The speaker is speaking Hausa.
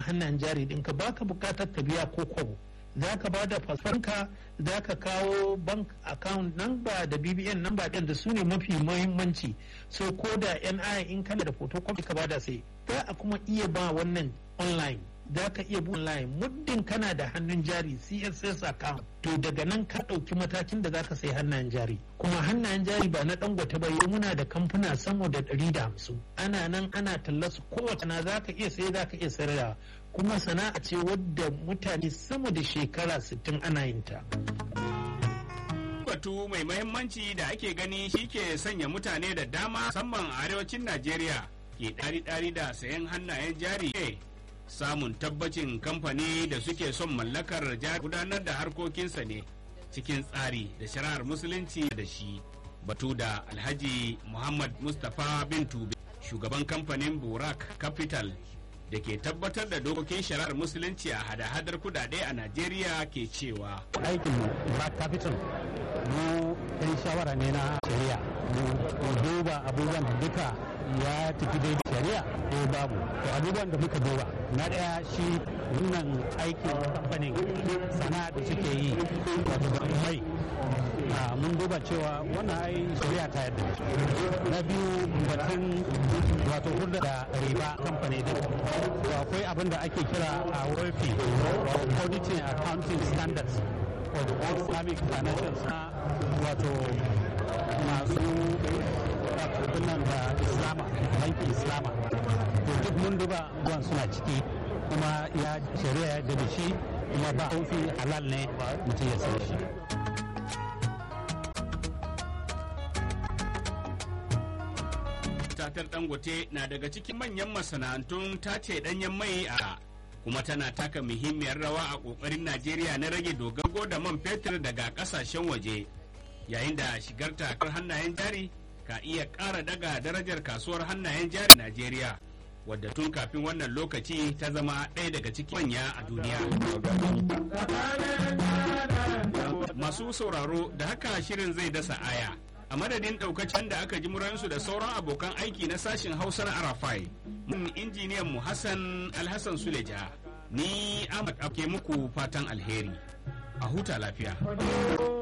hannayen jari ɗinka baka bukatar ka biya ko kwabo za ka ba da fasfanka za ka kawo bank account number da bbn number ɗin da su ne mafi muhimmanci so ko da ni in kana da photocopy ka bada sai za a kuma iya ba wannan online za ka iya bu online muddin kana da hannun jari css account to daga nan ka ɗauki matakin da za ka sai hannayen jari kuma hannayen jari ba na dangote ba yau muna da kamfuna sama da ɗari da hamsin ana nan ana tallasu kowace na za ka iya sai za ka iya sayarwa kuma sana'a ce wadda mutane sama da shekara 60 ana yin ta. batu mai mahimmanci da ake gani shi ke sanya mutane da dama musamman a arewacin najeriya ke ɗari-ɗari da sayan hannayen jari samun tabbacin kamfani da suke son mallakar jari gudanar da harkokinsa ne cikin tsari da shari'ar musulunci da shi batu da alhaji muhammad mustapha bin tube shugaban kamfanin burak capital da ke tabbatar da dokokin shari'ar musulunci a hada-hadar kudade a najeriya ke cewa aikin burak capital mu yan shawara ne na shari'a mu duba abubuwan da duka ya tafi daidai shari'a ko babu to abubuwan da muka duba na daya shi wannan aikin kamfanin sana'a da suke yi wato da mai mun duba cewa wannan ai shari'a ta yadda na biyu batun wato hurda da riba kamfani din to akwai abin da ake kira a WFP auditing accounting standards of islamic financial wato masu nan da islama banki islama to duk mun duba ruwan suna ciki kuma ya shari'a ya da shi kuma ba haufi halal ne mutum ya san shi tatar dangote na daga cikin manyan masana'antun tace danyen mai a kuma tana taka muhimmiyar rawa a kokarin najeriya na rage dogaro da man fetur daga kasashen waje yayin da shigar takar hannayen jari ka iya ƙara daga darajar kasuwar hannayen jari najeriya wadda tun kafin wannan lokaci ta zama ɗaya daga cikin manya a duniya masu sauraro da haka shirin zai dasa aya a madadin daukacin da aka ji muransu da sauran abokan aiki na sashen hausar arafai mun injiniyan mu hassan alhassan suleja ni ahmad ke muku fatan alheri a huta lafiya